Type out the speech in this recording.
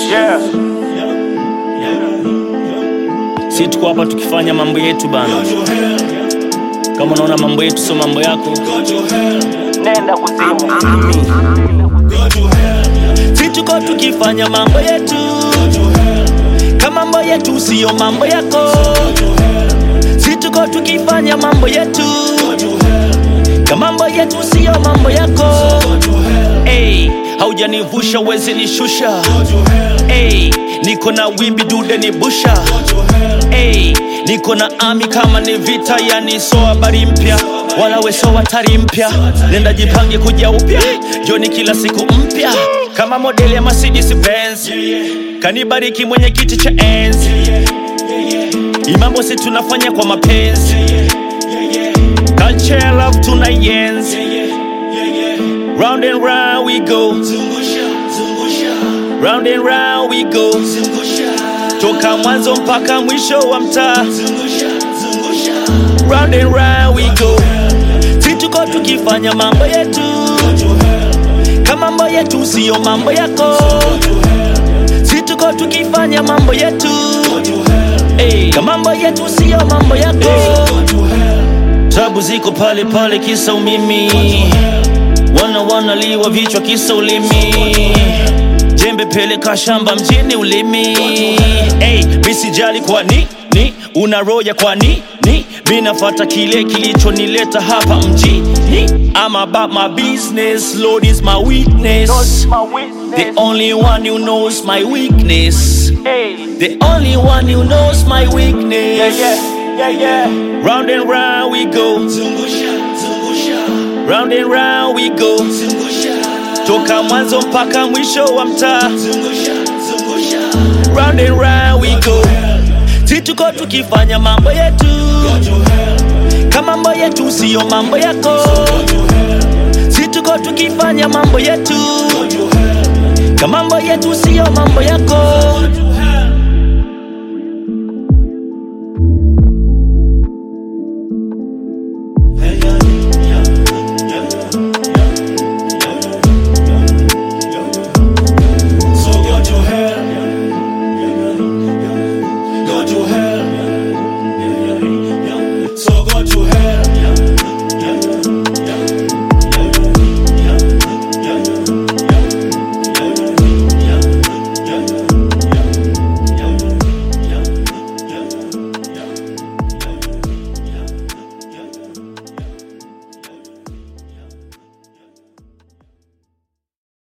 Yeah. Si tuko hapa tukifanya mambo yetu bana. Kama unaona mambo yetu sio mambo yako, nenda kuzimu. Si tuko tukifanya mambo yetu, kama mambo yetu sio mambo yako. Si tuko tukifanya mambo yetu, kama mambo yetu sio mambo yako. Hey, haujanivusha wezi nishusha. Hey, niko na wimbi dude ni busha. Hey, niko na ami kama ni vita, yani so habari mpya wala we so hatari mpya. Nenda jipange kuja upya, joni kila siku mpya kama modeli ya Mercedes Benz. Kanibariki mwenye kiti cha enzi, imambo si tunafanya kwa mapenzi. Culture love tunaienzi, round and round we go, round and round we go, toka mwanzo mpaka mwisho wa mtaa, round and round we go. Si tuko tukifanya mambo yetu, kama mambo yetu sio mambo yako. Si tuko tukifanya mambo yetu, hey, kama mambo yetu sio mambo yako. Tabu ziko pale pale, kisa umimi, wana wanaliwa vichwa kisa ulimi jembe peleka shamba mjini ulimi hey, misijali kwa ni ni una roya kwa ni ni mi nafata kile kilichonileta hapa mjini I'm about my business Lord is my weakness the only one who knows my weakness the only one who knows my weakness round and round we go round and round we go toka mwanzo mpaka mwisho wa mtaa round and round we go si tuko tukifanya mambo yetu kama mambo yetu siyo mambo yako si tuko tukifanya mambo yetu kama mambo yetu siyo mambo yako